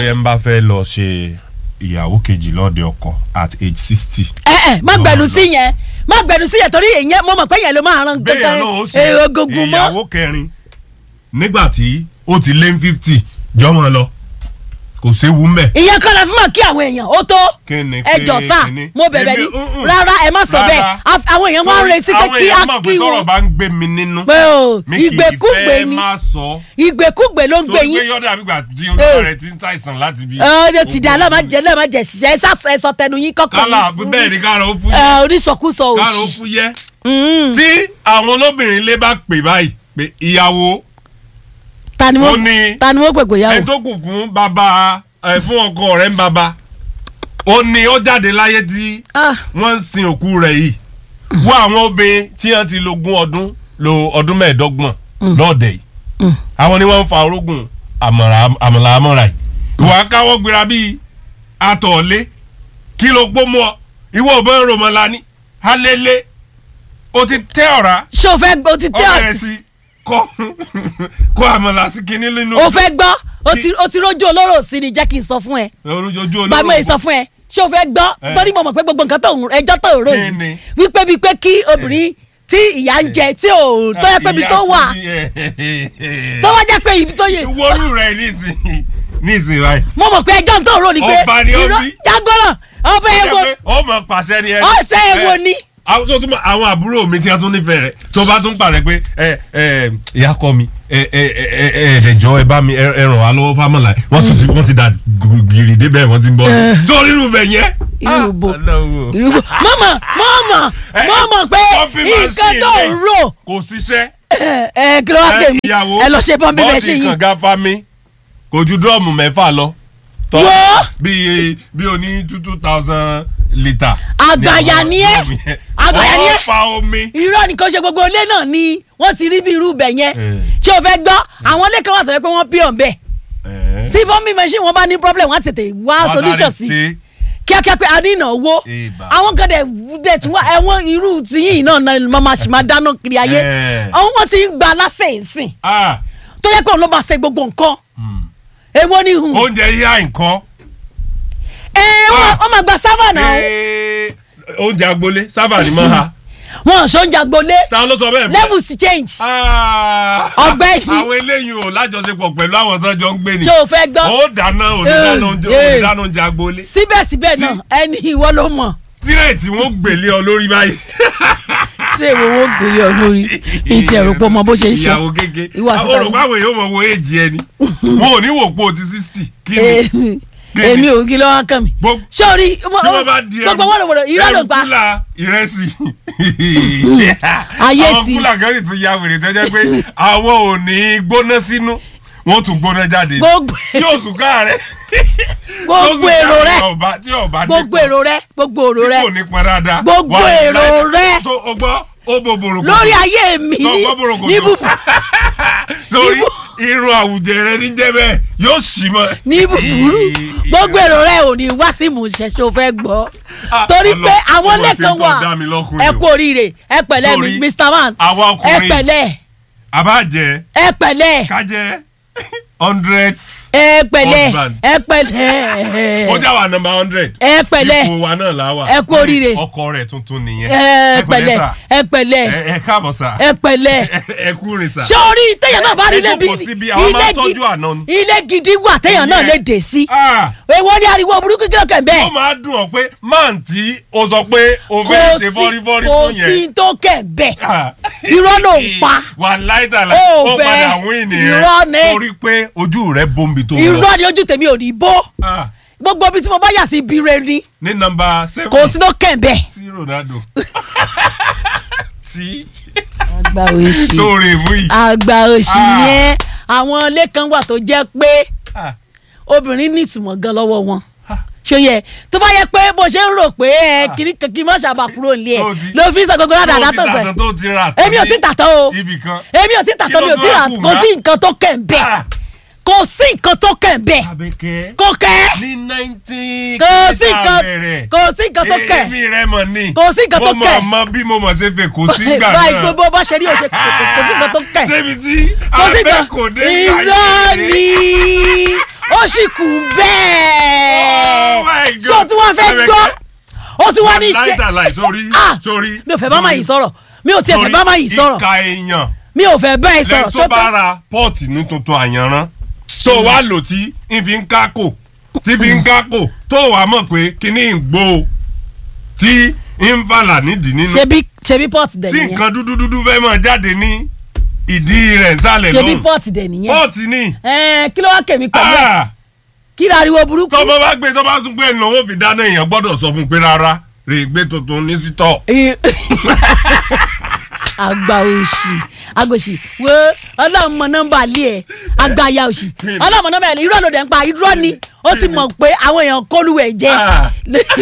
ẹ ń bá fẹ́ lọ ṣe ìyàwó kejì lọ́dẹ ọkọ at age sixty. ẹ ẹ má gbẹnu sí yẹn má gbẹnu sí yẹn torí èyàn mo mọ̀ pé yẹn ló máa ran bẹ́ẹ̀ gangan náà ó ṣe èrò gungun mọ́ ìyàwó kẹrin nígbà tí ó ti lé fifty jọmọ lọ kò séwu mbẹ. ìyẹn kan la fi máa kí àwọn èèyàn ó tó Kíni, ẹ jọ kíni, sá kíni. mo bẹ̀bẹ̀ Èmi, ní mm-mm. rárá ẹ má sọ Rárá. bẹ́ẹ̀ Af- àwọn èèyàn máa ń retí pé àwọn kí á èèyàn mọ̀ pé kí tọ́rọ̀ wọn bá ń gbé mi nínú pé o mi kì í ìgbèkúgbè fẹ́ ni máa sọ ìgbèkúgbè ló ń gbé torí pé yín yọ̀dà àbígbà tí olùkọ́ rẹ̀ ti ń ṣàìsàn láti bí. ẹ ti dà lọ́ọ́ má jẹ lọ́ọ́ má jẹ ṣiṣẹ́ ẹ sá- ẹ sọ tẹnu yín kọ́kọ́ kálá yín bẹ́ẹ̀ ni káàrọ̀ ó fún ẹ yẹ oníṣọkúsọ káàrọ̀ ó òṣì fún yẹ Mm. tí àwọn olóbìnrin lé bá pè báyìí pé ìyàwó ta ni ó wọ́n ní ta ni wọ́n pèpè ẹ yàwó tó kù fún bàbá ẹ fún ọkọ rẹ̀ ń bàbá ó ní ó jáde láyé tí Ah, wọ́n ń sin òkú rẹ̀ yìí wọ́n àwọn obìnrin tí wọ́n ti lo ogún ọdún lo ọdún mẹ́ẹ̀ẹ́dọ́gbọ̀n lọ́ọ̀dẹ̀ yìí Mm. àwọn ni wọ́n ń fa orógùn àmàlà àmàlà àmọ́ra yìí ìwà káwọ́ gbéra bíi atọ̀ọ̀lé kí ló pọ́ mọ́ ìwọ ò bẹ́ẹ̀ rọmọlá ní alẹ́lẹ́ o ti tẹ́ ọ̀rá ṣé o fẹ́ gbọ́ o ti ọ tẹ́ bẹ̀rẹ̀ sí kọ́ kó àmàlà sí kinní nínú o fẹ́ gbọ́ o ti o ti rójú olóró sí ni jẹ́ kí n sọ fún ẹ ojú olóró gbàgbọ́ yìí sọ fún ẹ ṣé o fẹ́ gbọ́ Eh. torí mo mọ̀ pé gbogbo nǹkan tó ń ẹjọ́ tó ń rò Kí ni? yìí wípé bíi pé kí obìnrin tí ìyá ń jẹ tí ò tó yẹ pé ibi tó wà tó wá jẹ́ pé ibi tó yẹ wọ́rù rẹ̀ nísìnyí nísìnyí báyìí. mo mọ̀ pé ẹjọ́ tó ń rò ni pé Ọba ni ó irọ́- bí. jágbọ́ràn ọba Ó ewo jẹ́ pé ó mọ̀ pàṣẹ ni ẹ. ọ̀sẹ̀ ewo ni àwọn tó tún mọ àwọn àbúrò mi tí a tún nífẹ̀ẹ́ rẹ̀ tó bá tún pàṣẹ pé ẹ ẹ ìyá kọ mi ẹ ẹ ẹ ẹ ẹ̀dẹ̀jọ́ ẹ bá mi ẹ ẹ ràn wá lọ́wọ́ fámọ́là wọ́n tún ti wọ́n ti da gìrì débẹ̀ wọ́n ti ń bọ̀ tó rírun bẹ̀ yẹn. irú bo Ah, Ọlọ́run. irú bo mọ̀mọ̀ mọ̀mọ̀ Eh, mọ̀mọ̀ pé pọ́ǹpì nǹkan machine tó ń yẹn rò kò ṣiṣẹ́ ẹ ẹ kí ló wá pè mí ìyàwó ẹ lọ ṣe pọ́ńpì bẹ́ẹ̀ ṣe bọ́ọ̀dì yìí kànga fami kò ju dúrọ́ọ̀mù mẹ́fà lọ. Tọ́- Wọ́! bí bí o ní two two thousand litre. Àgbàyà ni ẹ́. Àgbàyà ni ẹ́. wọ́n fa omi. irọ́ ni kò ṣe gbogbo ilé náà ni wọ́n ti rí bí irú ibẹ̀ yẹn Eh. ṣé o fẹ́ gbọ́ àwọn ilé kan wà tó yẹ pé wọ́n bí ọ̀nbẹ tí pọ́ńpì machine wọn bá ní problem wọ́n á tètè wá solution sí kíákíá pé a ní ìnáwó Ìbà. àwọn kan dẹ̀ dẹ̀ tún wá ẹ̀wọ̀n irú tìyìn náà náà máa ma ṣì máa dáná kiri ayé Eh. àwọn wọn ti ń gba aláṣẹ ìsìn Ah, tó yẹ kó ló máa ṣe gbogbo nǹkan hmm. èwo ni hùn oúnjẹ yíyá nǹkan. ẹ wọ́n Ah. wọ́n máa gba sábà náà Eh, oúnjẹ agbolé sábà ní máa ha. wọn ò ṣoúnjẹ agbolé ta ló sọ bẹ́ẹ̀ fún ẹ? levels ti change Ah, Ọ̀gbẹ́ni. àwọn eléyìí ò lájọṣepọ̀ pẹ̀lú àwọn tó jọ ń gbé ni. ṣé o fẹ́ gbọ́ ó dáná onídáná oúnjẹ Eh, eh. onídáná oúnjẹ agbolé. síbẹ̀síbẹ̀ náà ẹni ìwọ ló mọ̀ tírẹ̀tì wọn gbèlé ọ lórí báyìí. tí èwo wo gbèrè ọ lórí ìtì ẹ̀rọ pọ̀ mọ́ bó ṣe ń ṣe ìyàwó kéke Ìwà àti àwọn tàwọn- olùkọ́ àwọn èèyàn mọ̀ wo èjì ẹni wọn ò ní wò pé o ti sixty kí ni Èmi- èmi ò kí ló wá kàn mí Gbogbo- sórí tí wọ́n bá di gbogbo wọ́n lòwòrò irọ́ ló ń pa kúlà ìrẹsì Ayé àwọn ti- kúlà kan sì tún ya wèrè tó jẹ́ pé àwọn ò ní gbóná sínú wọ́n tún gbóná jáde Gbogbo- tí oṣù káàrẹ̀ gbogbo èrò rẹ tí ọba gbogbo nípọn, èrò rẹ gbogbo èrò tí rẹ kò ní pọn dáadáa Gbogbo wà ní èrò láì- rẹ. tó o gbọ́ ó bo bòròkòtò lórí ayé mi tó ní gbọ́ bòròkòtò ní bùbù sórí irun àwùjẹ rẹ ní jẹ́ bẹ́ẹ̀ yóò sì mọ́. ní búburú gbogbo èrò rẹ ò ní wá sí ìmúṣẹ ṣó fẹ́ gbọ́ Ah, torí Ọlọ́run, pé àwọn ó mà ṣe lẹ́kan tó wà dá mi lọ́kùnrin ẹ o. kú oríire ẹ pẹ̀lẹ́ Sorry, Mr. Man àwa ẹ ọkùnrin pẹ̀lẹ́ àbájẹ ẹ pẹ̀lẹ́ kájẹ hundred ẹ pẹ̀lẹ́ Husband. ẹ pẹ̀lẹ́ ó já wa number hundred ẹ pẹ̀lẹ́ ipò wa náà la wà Ẹ kú oríire. ọkọ rẹ̀ tuntun nìyẹn ẹ pẹ̀lẹ́ sà. ẹ pẹ̀lẹ́ ẹ ẹ káàbọ̀ sà ẹ pẹ̀lẹ́ ẹ kú rìn sà ṣé orí téèyàn náà bá rí ẹ ilé jókòó síbi, àwọn máa ń tọ́jú àná ni. ilé gidi wà téèyàn náà Ìyẹn. lè dé sí Ah, èwo ni ariwo burúkú kí ló kẹ̀ ó bẹ́ẹ̀ máa dùn ọ́ pé máà tí o sọ pé o fẹ́ ṣe fọ́rífọ́rí kò fún sí yẹn tó kẹ̀ bẹ́ẹ̀ Ah. irọ́ ló ń pa wà láìtàlá Ó ó fẹ́. padà wín nìyẹn Irọ́ ni. torí pé ojú rẹ̀ bombi tó lọ irọ́ ni ojú tèmi ò ní bó Ah, gbogbo ibi tí mo bá yà sí ibi rẹ ni ní nọ́mbà seven kò sí tó kẹ̀ bẹ́ẹ̀. sí Ronaldo tí àgbà òṣì tó rè mú yìí. àgbà òṣì Ah. yẹn àwọn ilé kan wà tó jẹ́ pé Ah, obìnrin ní ìtumọ̀ gan lọ́wọ́ wọn ah, ṣòye tó bá yẹ pé bó ṣe ń rò pé ẹ kiri kankan má ṣàbà kúrò nílé ẹ Tó ti- ló fi ń sọ gbogbo ládàá tó tó ti fẹ tàtàn tó ti rà tán èmi ò ní tí tàtàn o ibì kan. èmi ò tí tàtàn Kí mi ló ò tí tún rà wá kù kò ná? sí nǹkan tó kẹ̀ ń bẹ̀ Ah, kò sí nǹkan tó kẹ̀ ń bẹ̀ Àbẹ̀kẹ́ kò kẹ́ ní nineteen kò sí nǹkan kò sí nǹkan tó kẹ̀ èmi rẹ mọ̀ ní. Kò sí nǹkan tó mo kẹ̀. mọ̀ mọ bí mo mọ̀ ṣe fẹ́ kò sí ìgbà báyìí náà. gbogbo bá ṣe rí òṣè kò sí nǹkan tó kẹ̀ Ṣébi tí kò sí abẹ́ nǹkan kò dé irọ́ ni ó sì kù Oh my bẹ́ẹ̀ God. ṣé o tún wá fẹ́ Àbẹ̀kẹ́. gbọ́ ó tún wá ní ṣe láìtàláì sórí Ah! sórí. mi ò fẹ́ bá máa yìí sọ̀rọ̀ mi ò tiẹ̀ fẹ́ bá máa yìí sọ̀rọ̀ ìka èèyàn mi ò fẹ́ bá yìí sọ̀rọ̀ lẹ́yìn tó bá ra pọ́ọ̀tì ní tuntun àyànrán tó wá lò tí ń fi ń kákò tí fi ń kákò tó wàá mọ̀ pé kíní ń gbó o tí ń fàlà nídìí nínú ṣebí ṣebí pọ́ọ̀tì dẹ̀ tí nìyẹn nǹkan dúdú dúdú fẹ́ máa jáde ní ìdí rẹ̀ nsàlẹ̀ ṣebí lọ́hùn pọ́ọ̀tì dẹ̀ nìyẹn pọ́ọ̀tì ni ẹ̀ẹ́n kí ló wá kèmí pẹ̀lú ẹ̀ Ah! kí ariwo burúkú tọ́mọ bá gbé tọ́ bá tún gbé ìnáwó fi dáná èèyàn gbọ́dọ̀ sọ fún un pé rárá rè gbé tuntun ní sítọ̀. àgbà òṣì agbòṣì wo ọlọ́run mọ nọ́mbà lé ẹ̀ àgbàyà òṣì ọlọ́run mọ nọ́mbà ẹ̀ irọ́ ló dẹ̀ ń pa irọ́ ni ó ti mọ̀ pé àwọn èèyàn kólúwẹ̀ jẹ́ Ah.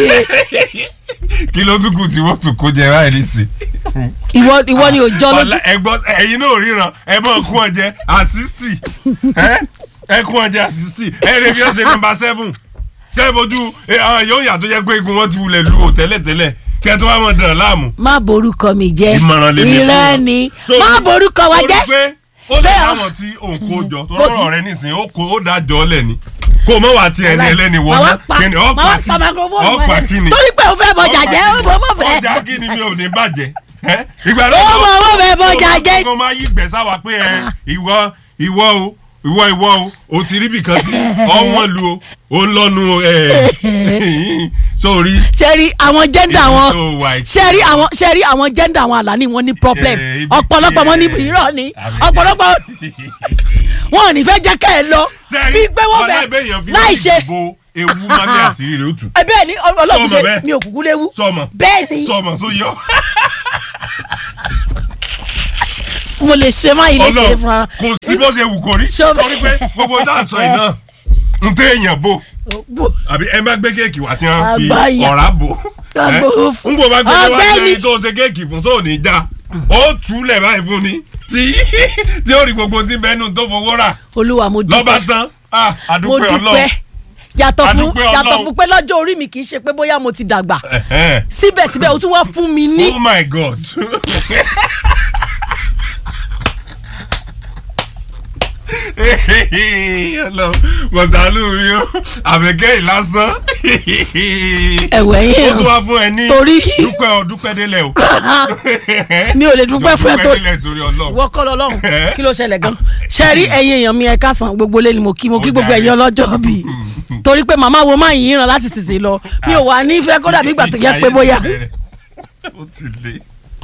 kí ló tún kù tí wọ́n tún kó jẹ báyìí nísì. ìwọ ìwọ ni ò jọ lójú Ọlá- ẹ̀gbọ́n ẹ̀yin náà ò ríran ẹ bọ́ kún ọjẹ àsísítì ẹ kún ọjẹ àsísítì ẹ lè fi ọ̀sẹ̀ nọ́mbà seven kẹ́ ẹ fojú ẹ, àwọn yóò yà tó jẹ́ pé egun wọn ti wulẹ̀ lu ò tẹ́lẹ̀tẹ́lẹ̀ kẹ́ ẹ tó wá mọ̀ dàn láàmú. má borúkọ mi jẹ́ ìmọ̀ràn lèmi fún irọ́ wọn. ni So, má borúkọ wa ó rí jẹ́ pé ó lè Bẹ́ẹ̀. láwọn tí òun kó jọ tó rọrọ rẹ nísìnyí ó kó ó dájọ́ lẹ̀ ni kó o mọ̀ wá ti ẹni ẹlẹ́ni wọ Màá wá mọ́ pa- kíni ọ̀ màá pa wá pa microphone kíni ọ̀ pa mọ́ kíni. torí pé o fẹ́ bọjà jẹ́ ó bọ́ mọ̀ fẹ́ ọjà kíni mi ò ní bàjẹ́ ẹ́? ìgbà ó mọ̀ ó fẹ́ bọjà jẹ́ kó máa yí gbẹ̀sà wá pé ẹ ìwọ ìwọ o ìwọ ìwọ o o ti rí bìkan tí ọ̀wọ́n lu o o ń lọ́nu ẹ̀ sórí ṣẹ́rí àwọn jẹ́ndà Ibi wọn tó wà yìí. ṣẹ́rí àwọn ṣẹ́rí àwọn jẹ́ndà wọn àlàní wọn ní problem Eh, ibi ọ̀pọ̀lọpọ̀ tí, wọn ní eh, irọ́ ni àbí- ọ̀pọ̀lọpọ̀ wọn ò ní fẹ́ jẹ́ ká ẹ lọ bí pé wọ́n fẹ́ láì ṣe bo ewu máa ní àṣírí rẹ̀ ó tù ẹ bẹ́ẹ̀ ni ọlọ́run Sọmọ ṣe bẹ́ẹ̀. mi ò kúkú léwu sọmọ bẹ́ẹ̀ ni sọmọ só yọ mo lè ṣe má yìí lè ṣe Ọlọ́run fún wa. kò sí bó ṣe wù kó rí Ṣọ- torí pé gbogbo tá à ń sọ yìí náà ń tẹ èèyàn bò Bó- àbí ẹ má gbé kéèkì wá tí wọ́n fi Àgbáyà. ọ̀rá bò Àgbò fún- ń bò bá gbé wá Ọ̀gbẹ́ni. ní tó ṣe kéèkì fún sóò ní já ó túlẹ̀ báyìí fún ni tí tí ó rí gbogbo tí bẹ́ẹ̀ nù tó fowó rà olúwa mo lọ́ba dúpẹ́ tán Ah, mo àdúpẹ́ dúpẹ́ ọlọ́run yàtọ̀ fún Adúpẹ́ yàtọ̀ Ọlọ́run. fún pé lọ́jọ́ orí mi kì í ṣe pé bóyá mo ti dàgbà Ẹ̀hẹ́n. síbẹ̀síbẹ̀ o tún wá fún mi ní oh my god Ọlọ́run, mọ̀sálù mi ó àbẹ̀kẹ́ ìlásán ẹ̀wẹ̀ ó yẹn tún wá fún ẹ ní Torí- dúpẹ́ ọ dúpẹ́ délẹ̀ o mi ò lè dúpẹ́ fún ẹ tó délẹ̀ torí ọlọ́run ìwọ kọ́ lọ́lọ́run Eh? kí ló ṣẹlẹ̀ gan ṣe rí ẹ̀yin èèyàn mi ẹ káàsán gbogbo lé ni mo kí mo kí Ó gbogbo jàre. ẹ̀yin ọlọ́jọ́ bí torí pé màmá wo máa yìí ràn láti tìsí lọ mi ò wà nífẹ̀ẹ́ kó dàbí ìgbà tó jẹ́ pé bóyá ó ti lé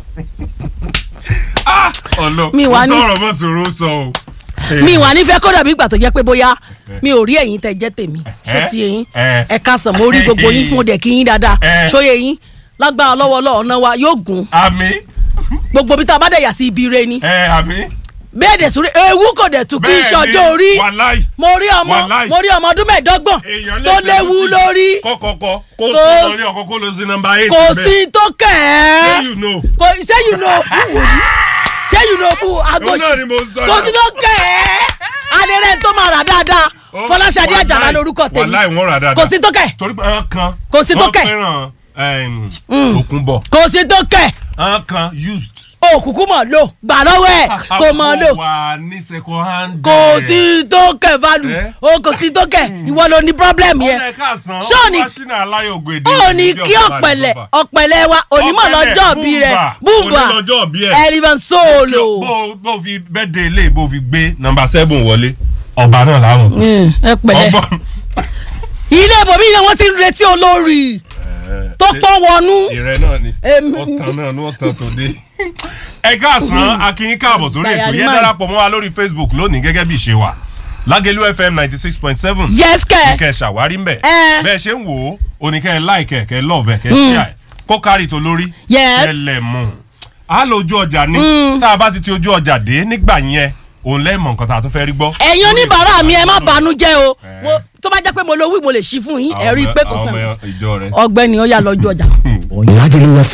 Ah, ọlọ Mi wà ní- tọrọ mọ sòrò sọ o mi wà nífẹ̀ẹ́ kó dàbí ìgbà tó jẹ́ pé bóyá mi ò rí ẹ̀yin tẹ́ jẹ́ tèmi ṣó ti yẹn Eh. ẹ káàsán mo rí gbogbo yín mo dẹ̀ kí yín dáadáa Eh. ṣóyè yín lágbára lọ́wọ́ lọ́ọ̀nà wa yóò gùn àmì gbogbo bí tá a bá dẹ̀ yà sí ibi re ni ẹ àmì bẹ́ẹ̀ dẹ̀ sórí ewu kò dẹ̀ tún kí n ṣọjọ́ orí wàláì mo rí ọmọ Wàláì. mo rí ọmọ ọdún mẹ́ẹ̀ẹ́dọ́gbọ̀n èèyàn lè tó ṣe léwu lọ́tì. lórí kọ́kọ́kọ́ kó Kò- tó lórí ọkọ̀ kó lọ sí nọmba eight kò bẹ́ẹ̀. sí tó kẹ̀ Say ẹ́ you know. kò ṣé you know who wò ní ṣé you know who agosi náà ni mo sọ kò náà. sí tó kẹ̀ ẹ́ adẹ́rẹ́ tó máa rà dáadáa Ó- Fọláṣadé wàláì, Àjàlá lórúkọ tèmi wàláì wọ́n rà dáadáa kò sí tó kẹ̀ torí pé àwọn kan Kò sí tó wọ́n kẹ̀. fẹ́ràn ẹm, Tòkunbọ̀ kò sí tó kẹ̀ àwọn kan used òkùnkùn mọ̀ lò gbà lọ́wọ́ ẹ̀ kò mọ̀ lò wà ní second hand kò sí tó kẹ̀ value Eh? o kò sí tó kẹ̀ ìwọ ló ní problem yẹn ọ̀nà ẹ̀ka àsán Ṣé ò ní- wáṣínà aláyọ̀gbọ̀ èdè ó ní kí ọ̀pẹ̀lẹ̀ ọ̀pẹ̀lẹ̀ wa onímọ̀ lọ́jọ́ bí rẹ̀ bùnbà onílọ́jọ́ bí ẹ̀ ẹ̀rìmọ̀ sóòlò. bó bó fi bẹ́ẹ̀dẹ̀ ilé bó fi gbé nọmba seven wọlé ọba náà láwọn. ẹ pẹ̀lẹ́ ọgbọ́n ilé ibòmí ni wọ́n ti ń retí olórí tó pọ́n wọnú. ìrẹ́ náà ni Èmi- ọ̀tàn náà ni ọ̀tàn tó dé. ẹ káàsán akínyín káàbọ̀ sórí ètò Dayari yẹn man. darapọ̀ mọ́ wa lórí facebook lónìí gẹ́gẹ́ bí ìṣe wa lágẹ̀lú fm ninety six point seven yes kẹ kẹ́ ẹ ṣàwárí mbẹ̀ Eh. bẹ́ẹ̀ ṣe ń wò ó oníkẹ́ ẹ láìkẹ́ kẹ́ ẹ lọ́ọ̀bẹ̀ kẹ́ ẹ ṣíà ẹ̀ kó kárì tó lórí Yes. kẹ́ ẹ lẹ̀ mú a lọ ojú ọjà ní tá a bá ti ti ojú ọjà dé nígbà yẹn òun lẹ́mọ̀ nǹkan tá a tún fẹ́ rí gbọ́. ẹ̀yin oníbàárà mi ẹ má bànú jẹ́ o Eh. Wo- tó bá jẹ́ pé mo lo wí mo lè ṣí fún yín ẹ rí i pé kò Àwọn sàn ọmọ ìjọ rẹ. ọ̀gbẹ́ni ó yà lọ́jọ́ ọjà. Lagelu FM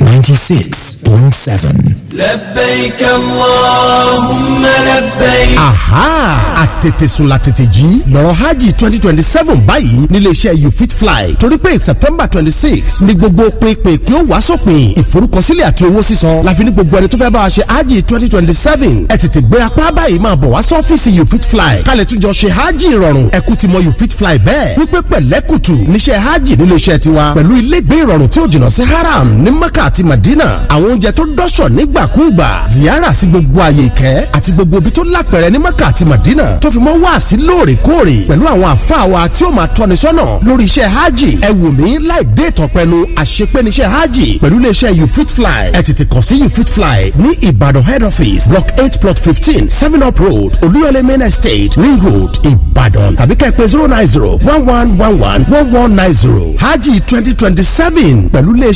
96.7. لبيك اللهم لبيك aha àtètèsùn la tètè jí lọ́rọ̀ hajj twenty twenty seven báyìí níléeṣẹ́ you fit fly torí pé september twenty six ni gbogbo pinpin kí ó wá sópin ìforúkọsílẹ̀ àti owó sísan láfi ní gbogbo ẹni tó fẹ́ bá wa ṣe hajj twenty twenty seven ẹ tètè gbé apá báyìí máa bọ̀ wá sọ́fíìsì you fit fly kálẹ̀ tún jọ ṣe hajj ìrọ̀rùn ẹ̀kú ti mọ you fit fly bẹ́ẹ̀ wípé pẹ̀lẹ́kùtù níṣẹ́ hajj níléeṣẹ́ tiwa pẹ̀lú ilégbé ìrọ̀rùn tí ó jìnnà sí haram ní mecca àti madina àwọn oúnjẹ tó dọ́ṣọ̀ nígbàkúùgbà ziyara sí gbogbo àyè ìkẹ́ àti gbogbo ibi tó lápẹ̀rẹ̀ ní mecca àti madina tó fi mọ́ wá sí lóòrèkóòrè pẹ̀lú àwọn àfáà wa tí ó máa tọ́ni sọ́nà lórí iṣẹ́ hajj ẹ wò mí láì dé ìtọ̀pẹ́nu àṣepẹ́niṣẹ́ hajj pẹ̀lú iléeṣẹ́ you fit fly ẹ tètè kàn sí you fit fly ní ìbàdàn head office block eight plot fifteen seven up road olúyọlé main estate ring road ìbàdàn tàbí kẹ́ pé zero nine zero one one one one one one nine zero hajj twenty twenty seven pẹ̀lú iléeṣẹ́